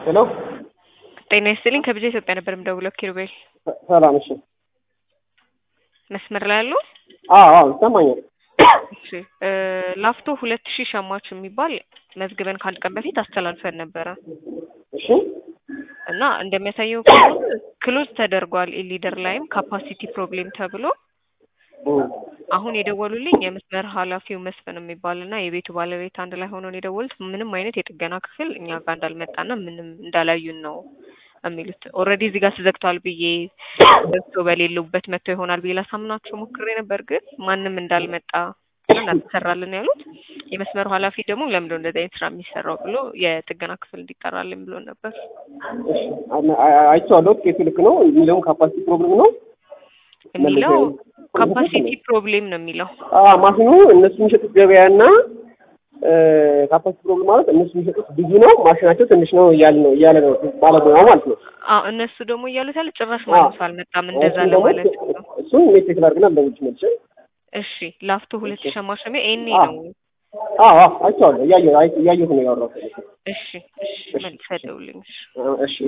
ሄሎ ጤና ይስጥልኝ ከብዙ ኢትዮጵያ ነበር የምደውለው ኪሩቤል ሰላም። እሺ መስመር ላይ ያሉ አዎ አዎ ይሰማኛል። እሺ እ ላፍቶ ሁለት ሺህ ሸማች የሚባል መዝግበን ከአንድ ቀን በፊት አስተላልፈን ነበረ እሺ እና እንደሚያሳየው ከሆነ ክሎዝ ተደርጓል። ኢሊደር ላይም ካፓሲቲ ፕሮብሌም ተብሎ እም፣ አሁን የደወሉልኝ የመስመር ኃላፊው መስፍን የሚባል እና የቤቱ ባለቤት አንድ ላይ ሆነው ነው የደወሉት። ምንም አይነት የጥገና ክፍል እኛ ጋር እንዳልመጣና ምንም እንዳላዩን ነው የሚሉት። ኦልሬዲ እዚህ ጋር ተዘግቷል ብዬ ገብቶ በሌሉበት መጥቶ ይሆናል ብዬ ላሳምናቸው ሞክሬ ነበር፣ ግን ማንም እንዳልመጣ እና እንዳልተሰራልን ያሉት። የመስመሩ ኃላፊ ደግሞ ለምንድነው እንደዚህ አይነት ስራ የሚሰራው ብሎ የጥገና ክፍል እንዲጠራልን ብሎ ነበር። እሺ አይ- አይ- አይቼዋለሁ። ኬሱ ልክ ነው የሚለውም ካፓሲቲ ፕሮብሌም ነው የሚለው ካፓሲቲ ፕሮብሌም ነው የሚለው አዎ ማሽኑ እነሱ የሚሸጡት ገበያና ካፓሲቲ ፕሮብሌም ማለት እነሱ የሚሸጡት ብዙ ነው፣ ማሽናቸው ትንሽ ነው እያለ ነው እያለ ነው ባለሙያው ማለት ነው። አዎ እነሱ ደግሞ እያሉት ያለ ጭራሽ ማንም ሰው አልመጣም እንደዛ እሱን ደግሞ ለማለት ነው። እሱን ሜሴጅ ላድርግና ለውጭ መልሼ እሺ ላፍቶ ሁለት ሺህ ሸማሸሜ ኤኔ አዎ። ነው። አዎ አዎ አይቼዋለሁ። እያየሁ አይ- እያየሁ ነው ያወራሁት። እሺ እሺ መልሰህ ደውልልኝ። እሺ። እሺ